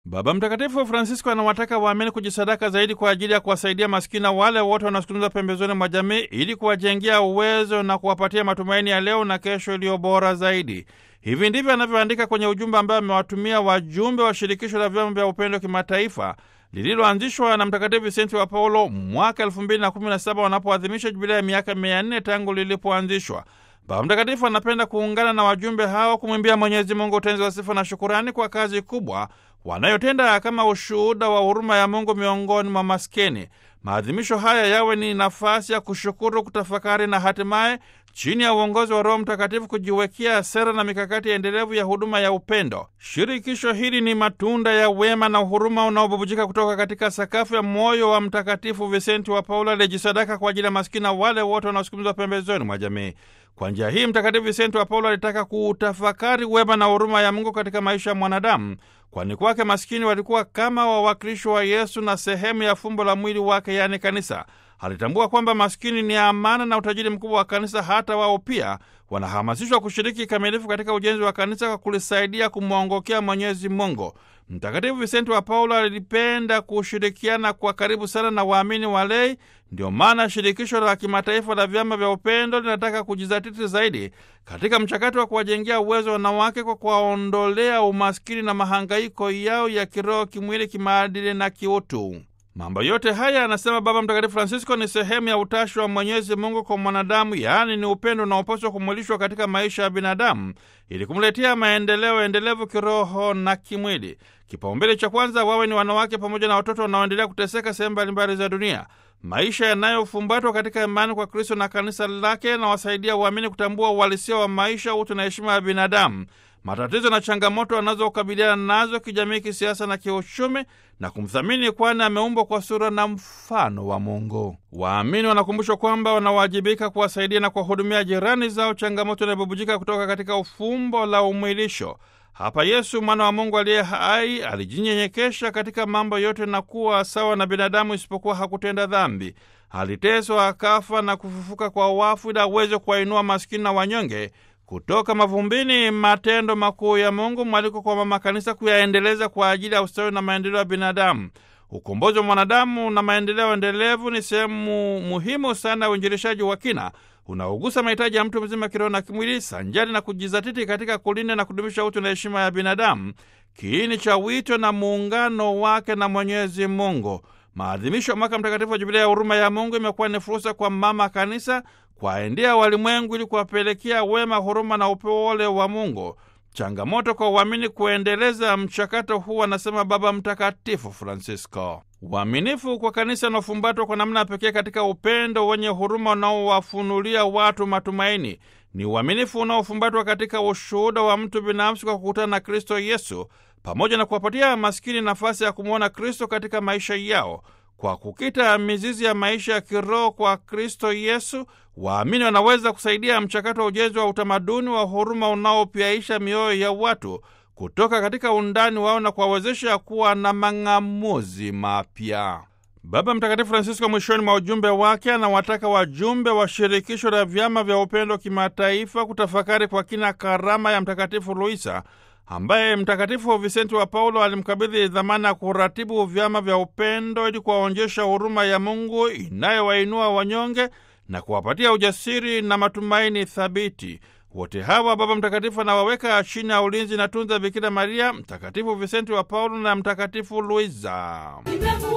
Baba Mtakatifu Francisco anawataka waamini kujisadaka zaidi kwa ajili ya kuwasaidia maskini na wale wote wanaosukumizwa pembezoni mwa jamii ili kuwajengea uwezo na kuwapatia matumaini ya leo na kesho iliyo bora zaidi. Hivi ndivyo anavyoandika kwenye ujumbe ambao amewatumia wajumbe wa shirikisho la vyama vya upendo kimataifa lililoanzishwa na Mtakatifu Visenti wa Paulo mwaka elfu mbili na kumi na saba wanapoadhimisha jubilia ya miaka mia nne tangu lilipoanzishwa. Baba Mtakatifu anapenda kuungana na wajumbe hao kumwimbia Mwenyezi Mungu utenzi wa sifa na shukurani kwa kazi kubwa wanayotenda kama ushuhuda wa huruma ya Mungu miongoni mwa maskini. Maadhimisho haya yawe ni nafasi ya kushukuru, kutafakari na hatimaye chini ya uongozi wa Roho Mtakatifu kujiwekea sera na mikakati endelevu ya huduma ya upendo. Shirikisho hili ni matunda ya wema na uhuruma unaobubujika kutoka katika sakafu ya moyo wa Mtakatifu Visenti wa Paulo aliyejisadaka kwa ajili ya maskini na wale wote wanaosukumizwa pembezoni mwa jamii. Kwa njia hii Mtakatifu Visenti wa Paulo alitaka kuutafakari wema na huruma ya Mungu katika maisha ya mwanadamu, kwani kwake maskini walikuwa kama wawakilishi wa Yesu na sehemu ya fumbo la mwili wake, yaani kanisa. Alitambua kwamba maskini ni amana na utajiri mkubwa wa kanisa. Hata wao pia wanahamasishwa kushiriki kikamilifu katika ujenzi wa kanisa kwa kulisaidia kumwongokea Mwenyezi Mungu. Mtakatifu Visenti wa Paulo alipenda kushirikiana kwa karibu sana na waamini walei. Ndio maana shirikisho la kimataifa la vyama vya upendo linataka kujizatiti zaidi katika mchakato wa kuwajengea uwezo wanawake kwa kuwaondolea umaskini na mahangaiko yao ya kiroho, kimwili, kimaadili na kiutu. Mambo yote haya, anasema Baba Mtakatifu Francisco, ni sehemu ya utashi wa Mwenyezi Mungu kwa mwanadamu, yaani ni upendo unaopaswa kumwilishwa katika maisha ya binadamu ili kumletea maendeleo endelevu kiroho na kimwili. Kipaumbele cha kwanza wawe ni wanawake pamoja na watoto wanaoendelea kuteseka sehemu mbalimbali za dunia. Maisha yanayofumbatwa katika imani kwa Kristo na kanisa lake yanawasaidia waamini kutambua uhalisia wa maisha, utu na heshima ya binadamu, matatizo na changamoto wanazokabiliana nazo kijamii, kisiasa na kiuchumi, na kumthamini, kwani ameumbwa kwa sura na mfano wa Mungu. Waamini wanakumbushwa kwamba wanawajibika kuwasaidia na kuwahudumia jirani zao, changamoto inayobubujika kutoka katika ufumbo la umwilisho. Hapa Yesu mwana wa Mungu aliye hai alijinyenyekesha katika mambo yote na kuwa sawa na binadamu, isipokuwa hakutenda dhambi. Aliteswa, akafa na kufufuka kwa wafu ili aweze kuwainua maskini na wanyonge kutoka mavumbini. Matendo makuu ya Mungu, mwaliko kwa mama kanisa kuyaendeleza kwa ajili ya ustawi na maendeleo ya binadamu. Ukombozi wa mwanadamu na maendeleo endelevu ni sehemu muhimu sana ya uinjilishaji wa kina unaogusa mahitaji ya mtu mzima kiroho na kimwili, sanjari na kujizatiti katika kulinda na kudumisha utu na heshima ya binadamu, kiini cha wito na muungano wake na Mwenyezi Mungu. Maadhimisho ya mwaka mtakatifu wa Jubilia ya huruma ya Mungu imekuwa ni fursa kwa mama kanisa kwaendea walimwengu ili kuwapelekea wema, huruma na upole wa Mungu. Changamoto kwa uamini kuendeleza mchakato huu, anasema Baba Mtakatifu Francisco. Uaminifu kwa kanisa unaofumbatwa kwa namna pekee katika upendo wenye huruma unaowafunulia watu matumaini. Ni uaminifu unaofumbatwa katika ushuhuda wa mtu binafsi kwa kukutana na Kristo Yesu, pamoja na kuwapatia maskini nafasi ya kumwona Kristo katika maisha yao. Kwa kukita mizizi ya maisha ya kiroho kwa Kristo Yesu, waamini wanaweza kusaidia mchakato wa ujenzi wa utamaduni wa huruma unaopyaisha mioyo ya watu kutoka katika undani wao na kuwawezesha kuwa na mang'amuzi mapya. Baba Mtakatifu Francisco mwishoni mwa ujumbe wake anawataka wajumbe wa shirikisho la vyama vya upendo kimataifa kutafakari kwa kina karama ya Mtakatifu Luisa ambaye Mtakatifu Visenti wa Paulo alimkabidhi dhamana ya kuratibu vyama vya upendo ili kuwaonyesha huruma ya Mungu inayowainua wanyonge na kuwapatia ujasiri na matumaini thabiti. Wote hawa Baba Mtakatifu anawaweka chini ya ulinzi na tunza Bikira Maria, Mtakatifu Visenti wa Paulo na Mtakatifu Luisa.